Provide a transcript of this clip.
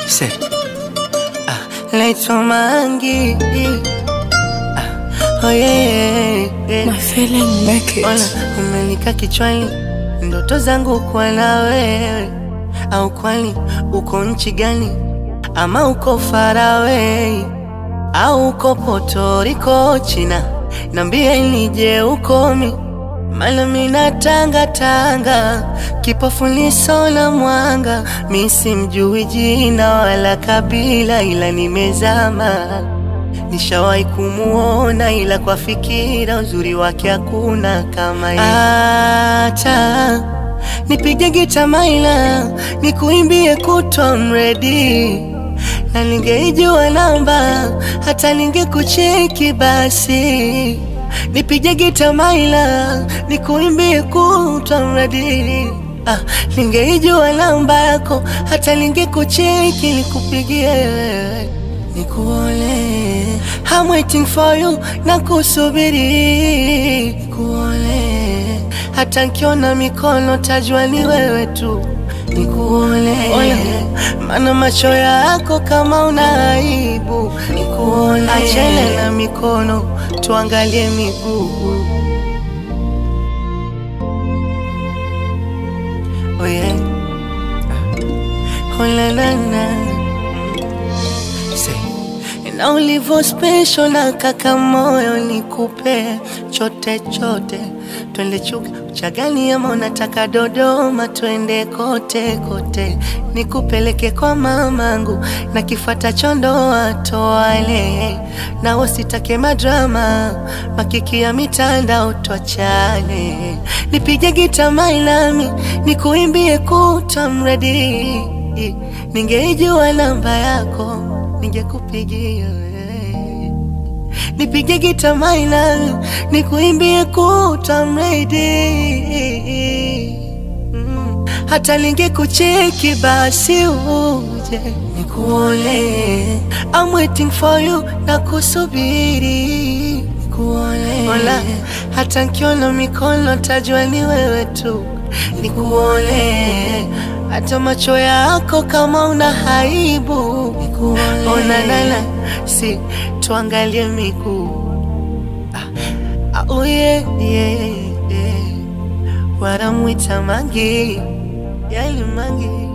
Say, ah, naitwa Mangi. Ah, oh yeah, yeah. My feeling make Ona, it. umenika kichwani ndoto zangu kuwa na wewe, au kwani uko nchi gani? Ama uko Faraway au uko Puerto Rico, China? Nambie nije ukomi, maana mina tanga tanga, kipofu liso la mwanga, mi simjui jina wala kabila, ila nimezama Nishawahi kumuona ila kwa fikira uzuri wake hakuna kama yeye. Acha nipige gita maila nikuimbie kutwa mredi, na ningeijua namba hata ningekucheki basi. Nipige gita maila nikuimbie kutwa mredi, ah, ningeijua namba yako hata ningekucheki nikupigie nikuone I'm waiting for you na kusubiri nikuone hata nkiona mikono tajua ni wewe tu nikuone maana macho yako kama una aibu nikuone achana na mikono tuangalie miguu oh yeah. oh la la la Say, na ulivyo special na kaka moyo nikupe chote chote, twende Chuga Uchagani ama unataka Dodoma, twende kote kote, nikupeleke kwa mamangu na kifuata chondoa toale, na wasitake madrama makiki ya mitandao, twachane, nipige gita mailami nikuimbie kutwa mredi, ningeijua namba yako ningekupigia wewe. nipige gita maina nikuimbie kuta mredi mm. hata ningekucheki basi uje nikuone I'm waiting for you na kusubiri nikuone Ola, hata nkiona mikono tajua ni wewe tu nikuone hata macho yako kama una haibu onanana si tuangalie miguu ah, oh yeah, yeah, yeah. waramwita mangi yali mangi